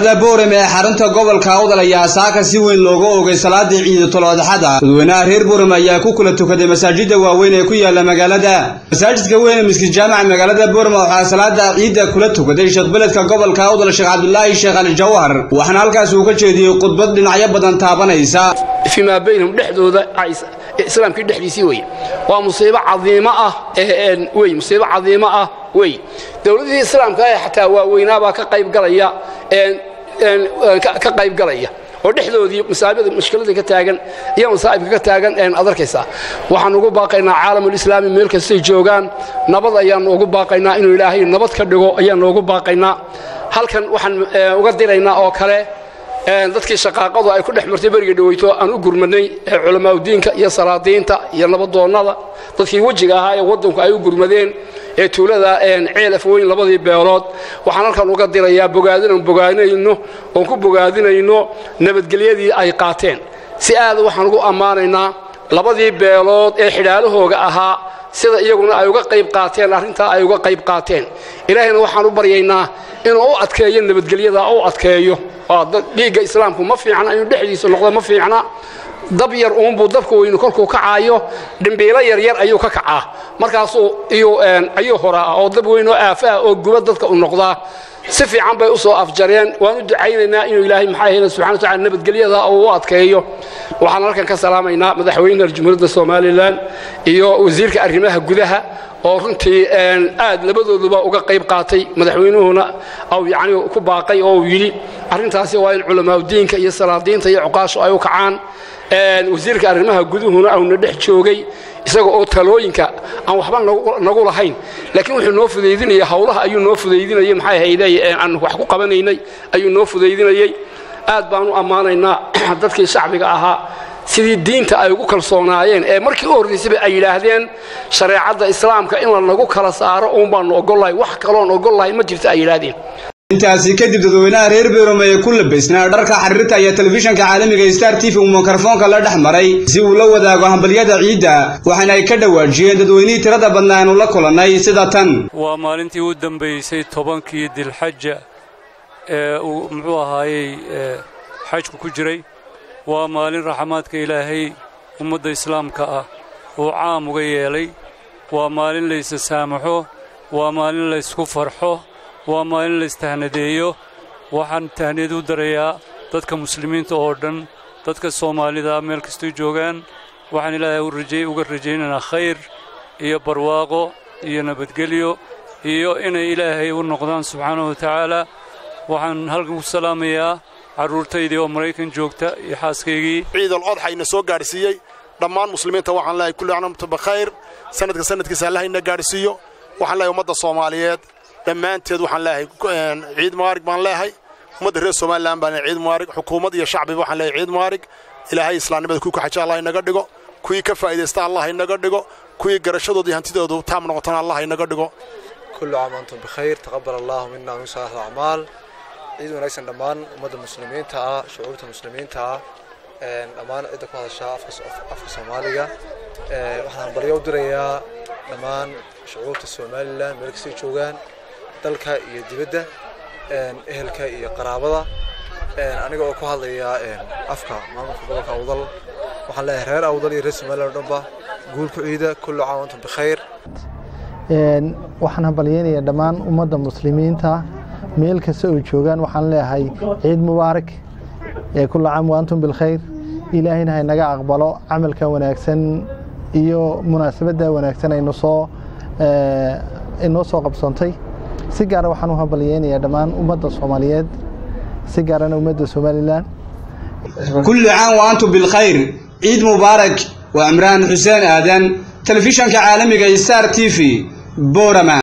magaalada boorame ee xarunta gobolka awdal ayaa saaka si weyn looga oogay salaadii ciidatul adxada dadweynaha reer boorame ayaa ku kula tukaday masaajida waaweyn ee ku yaala magaalada masaajidka weyn ee miskid jaamaca magaalada boorame waxaa salaada ciidda kula tukaday sheekh beledka gobolka awdal sheekh cabdulaahi sheekh ali jawhar waxaana halkaas uu ka jeediyey khudbad dhinacyo badan taabanaysa fii maa baynahum dhexdooda islaamkii dhexdiisii wey waa musiibo cadiimo ah wey musiibo cadiimo ah wey dowladihii islaamka ee xataa waaweynaabaa ka qaybgalaya ka qaybgalaya oo dhexdoodii masaabida mushkiladii ka taagan iyo masaa'ibka ka taagan ad arkaysaa waxaan ugu baaqaynaa caalamulislaami meel kastay joogaan nabad ayaannu ugu baaqaynaa inuu ilaahay nabad ka dhigo ayaannu ugu baaqaynaa halkan waxaan uga diraynaa oo kale dadkii shaqaaqadu ay ku dhex martay beriga dhaweyto aan u gurmadnay culamaauddiinka iyo salaadiinta iyo nabadoonnada dadkii wejiga ahaa ee waddanku ay u gurmadeen ee tuulada ceelaf weyn labadii beelood waxaan halkan uga dirayaa bogaadinan bogaadinayno oon ku bogaadinayno nabadgelyadii ay qaateen si aada waxaan ugu ammaanaynaa labadii beelood ee xidhaalahooga ahaa sida iyaguna ay uga qayb qaateen arrintaa ay uga qayb qaateen ilaahayna waxaan u baryaynaa inuu u adkeeyo nabadgelyada u adkeeyo dhiigga islaamku ma fiicna inuu dhexdiisa noqdo ma fiicna dab yar uunbuu dabka weynu kolkuu kacaayo dhimbiilo yaryar ayuu ka kacaa markaasuu ayuu horaa oo dab weyn oo aafaah oo guba dadka u noqdaa si fiican bay u soo afjareen waan u ducaynaynaa inuu ilaahay maxaa ahayna subxana watacala nabadgelyada uu u adkeeyo waxaan halkan ka salaamaynaa madaxweynaha jamhuuriyadda somalilan iyo wasiirka arrimaha gudaha oo runtii aad labadooduba uga qayb qaatay madaxweynuhuna au yacni ku baaqay oo uu yidhi arrintaasi waa in culamaauddiinka iyo salaadiinta iyo cuqaashu ay u kacaan wasiirka arrimaha guduhuna auna dhex joogay isaga oo talooyinka aan waxba nagu lahayn laakiin wuxuu noo fudaydinaya hawlaha ayuu noo fudaydinayay maxay hayday aan wax ku qabanaynay ayuu noo fudaydinayay aad baan u ammaanaynaa dadkii shacbiga ahaa sidii diinta ay ugu kalsoonaayeen ee markii u horraysayba ay yidhaahdeen shareecadda islaamka in la nagu kala saaro uun baannu ogollahay wax kaloon ogollahay ma jirto ay yidhaahdeen intaasi kadib dadweynaha reer beerome ee ku labaysnaa dharka xariirta iyo telefishanka caalamiga star t v uu mikrofoonka la dhex maray si uu la wadaago hambalyada ciidda waxaana ay ka dhawaajiyeen dadweynihii tirada badnaa aanu la kulannay sida tan waa maalintii u dambaysay tobankii dilxaja ee uu muxuu ahaayey xajku ku jiray waa maalin raxmaadka ilaahay ummadda islaamka ah uu caam uga yeelay waa maalin laysa saamaxo waa maalin laysku farxo waa maalin laystahnadeeyo waxaan tahniyad u darayaa dadka muslimiinta oo dhan dadka soomaalida meel kastoo joogaan waxaan ilaahay uga rajaynaynaa khayr iyo barwaaqo iyo nabadgelyo iyo inay ilaahay u noqdaan subxaanahu wa tacaala waxaan halkan ku salaamayaa carruurtaydii oo maraykan joogta iyo xaaskaygii ciidal odxayna soo gaadhsiiyey dhammaan muslimiinta waxaan leehay kulli acnamtu bakhayr sanadka sanadkiisa allahayna gaadhsiiyo waxaan leehay ummadda soomaaliyeed dhammaanteed waxaan leehay ciid mubaarig baan leehay ummadda reer somalilan baan ciid mubaarig xukuumad iyo shacbiba waxaan leehay ciid mubaarig ilaahay islaamnimada kuwii ka xaja allah inaga dhigo kuwii ka faa'idaysta allah inaga dhigo kuwii garashadooda iyo hantidoodu taam noqotana allah inaga dhigo kullu caam antum bikhayr taqabbal allahu minna min saalih acmaal ciid wanaagsan dhammaan ummadda muslimiinta ah shucuubta muslimiinta ah dhammaan cidda ku hadashaa afka soomaaliga waxaan baryo u dirayaa dhammaan shucuubta somalilan meel kastay joogaan dalka iyo dibadda ehelka iyo qaraabada aniga oo ku hadlaya afka maamulka gobolka awdal waxaan leeyahay reer awdal iyo reer somalilan o dhanba guul ku ciida kullu caam antum bikhayr waxaan hambalyeynayaa dhammaan ummadda muslimiinta meel kasta oo joogaan waxaan leeyahay ciid mubaarak kullu caam waantum bilkhayr ilaahayna haynaga aqbalo camalka wanaagsan iyo munaasabadda wanaagsan aynu soo inoo soo qabsantay si gaara waxaan u hambalyeynayaa dhammaan ummadda soomaaliyeed si gaarana ummadda somalilan kulli caam wa antum bilkhayr ciid mubaarak waa cimraan xuseen aadan telefishanka caalamiga star t v borama